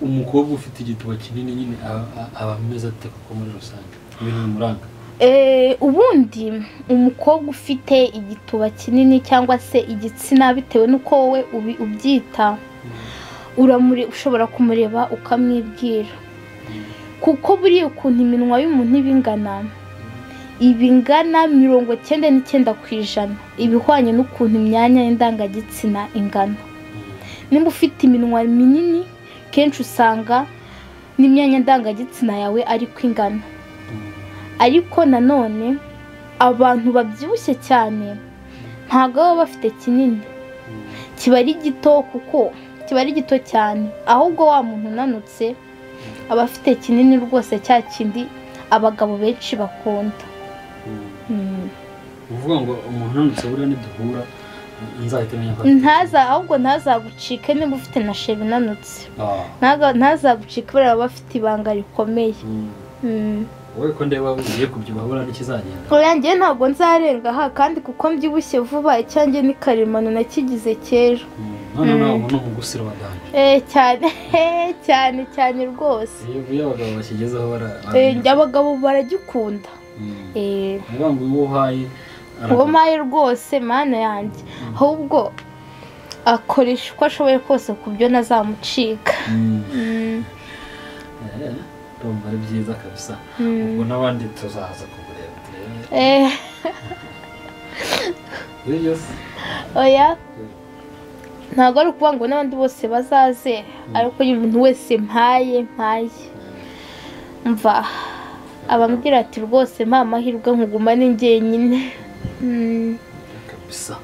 umukobwa ufite igituba kinini nyine aba- aba- aba ameze ate kuko muri rusange ibintu bimuranga Eh, ubundi umukobwa ufite igituba kinini cyangwa se igitsina bitewe n'uko wowe ubi- ubyita uramure ushobora kumureba ukamwibwira kuko buriya ukuntu iminwa y'umuntu iba ingana iba ingana mirongo cyenda n'icyenda ku ijana iba ihwanye n'ukuntu imyanya y'indangagitsina ingana nimba ufite iminwa minini kenshi usanga n'imyanya ndangagitsina yawe ariko ingana ariko nanone abantu babyibushye cyane ntabwo baba bafite kinini kiba ari gito kuko kiba ari gito cyane ahubwo wa muntu unanutse aba afite kinini rwose cya kindi abagabo benshi bakunda Mm. uvuga ngo umuntu unanutse buriya niduhura nzahita menya ko ntaza ahubwo ntazagucike niba ufite na sheri inanutse Ah, Ntaga- ntazagucike buriya aba afite ibanga rikomeye mm. Mm. wowe ko ndeba ugiye kubyibuha buriya n'ikizagenda oya njyewe ntabwo nzarenga aha kandi kuko mbyibushye vuba icyanjye ni karemano nakigize kera Mm. none Mm. nawe ubu ni umugusiro wadanje Eh, cyane cyane cyane rwose iyo iyo abagabo bakigezeho bara Eh, abagabo baragikunda Mm. Eh, ni wa ngo uwo uhaye uwo aragura. maye rwose mana yanjye ahubwo akoresha uko ashoboye kose ku byo nazamucika Mm. Mm, Eh, ndumva ari byiza kabisa mm. ubwo n'abandi tuzaza kukureba turebe Eh, Kuri yose oya ntabwo ari ukuvuga ngo n'abandi bose bazaze ariko nyine umuntu wese mpaye mpaye mva abambwira ati rwose mpa amahirwe nkugumane njyenyine Mm, kabisa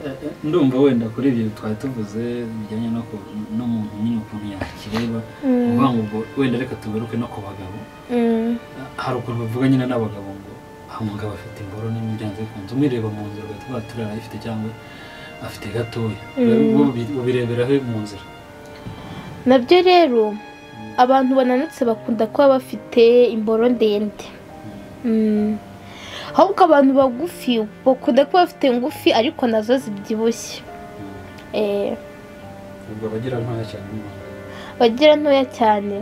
Eh, eh, ndumva wenda kuri ibyo twari tuvuze bijyanye no ku- n'umuntu nyine ukuntu yakireba Mm. uvuga ngo ubwo wenda reka tugaruke no ku bagabo mm. hari ukuntu bavuga nyine n'abagabo ngo umugabo afite imboro nini byanze bikunze umwireba mu nzira ugahita uvuga ati uriya arayifite cyangwa afite gatoya Bo bi- ubireberaho mu nzira nabyo rero abantu bananutse bakunda kuba bafite imboro ndende Mm. ahubwo abantu bagufi bakunda kuba bafite ngufi ariko nazo zibyibushye Eh, ubwo abagira ntoya cyane bagira ntoya cyane